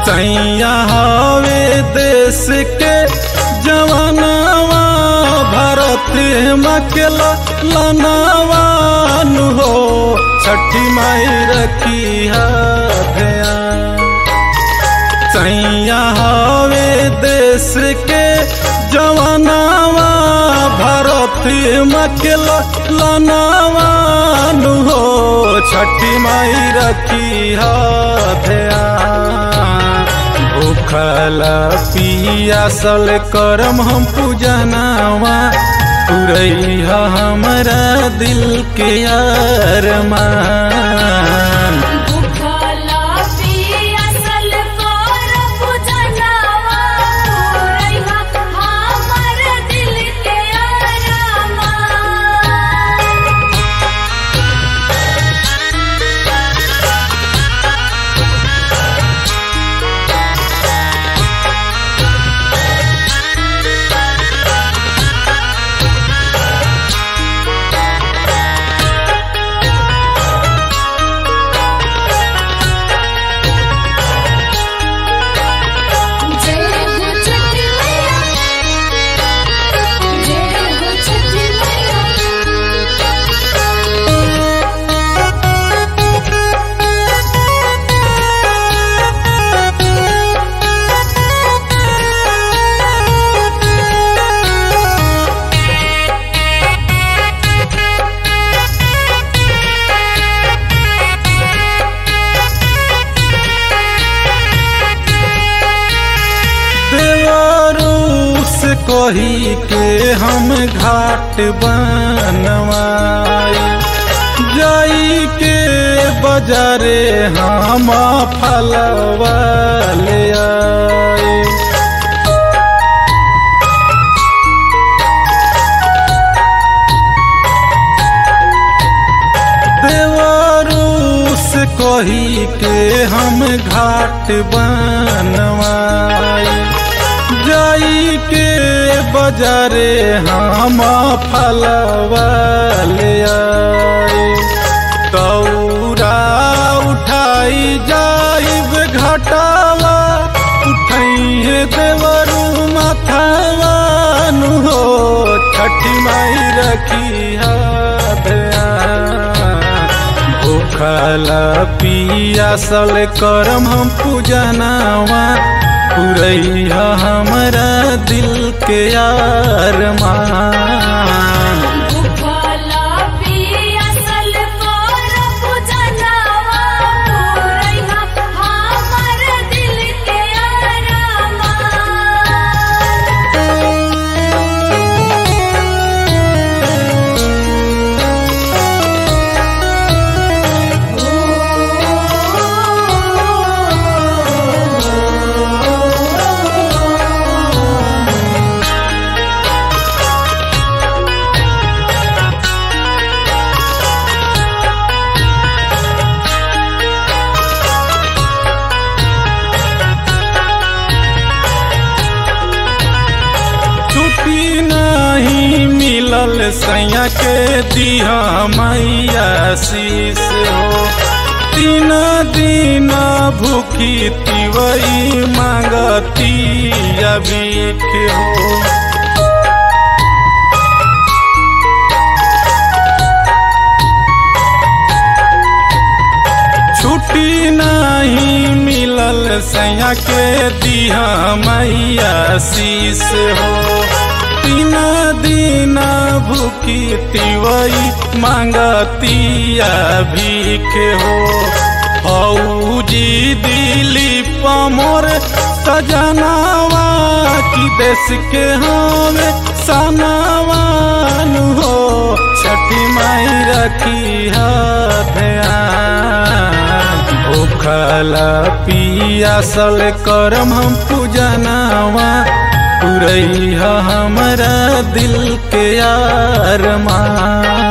सैया हवे देश के जवानवा भारत मकेला लनावान हो छठी माई रखी ध्यान सैया हवे देश के जवानवा भारत मकेला लनावान हो छठी माई रखी ध्यान भूखल पियासल करम हम पूजनावा पुरैया हमरा दिल के अरमान भूखला पियासल कर पूजनवा रहिहा हमर दिल के अरमान जय हो छठी मैया जय हो छठी देवरूस कही के हम घाट बनवाई जाई के बजारे हम फलवा ले आई देवरूस कही के हम घाट बनवाई जाई के बजारे हम फलवा ले आई तौरा उठाई जाइब घटावा उठाइए देवरू माथावा नु हो छठी माई रखी भूखल पियासल करम हम पूजनावा पुरैया हमरा दिल के अरमान भूखला पियासल कर पूजनवा रहिहा हमर दिल के अरमान छुट्टी नहीं मिलल सैया के दिया मैया शीस हो तीन दिन भूखी तिवई मांगती अबीख हो छुट्टी नहीं मिलल सैया के दिया मैया शीस हो तीन दिन भूखी तिवई मांगतिया भीख हो फौजी दिलीप मोर सजनावा की देश के हमें सनावान हो छठी माई रखी ध्यान भूखल पियासल करम हम पूजनावा पुरैया हमरा दिल के अरमान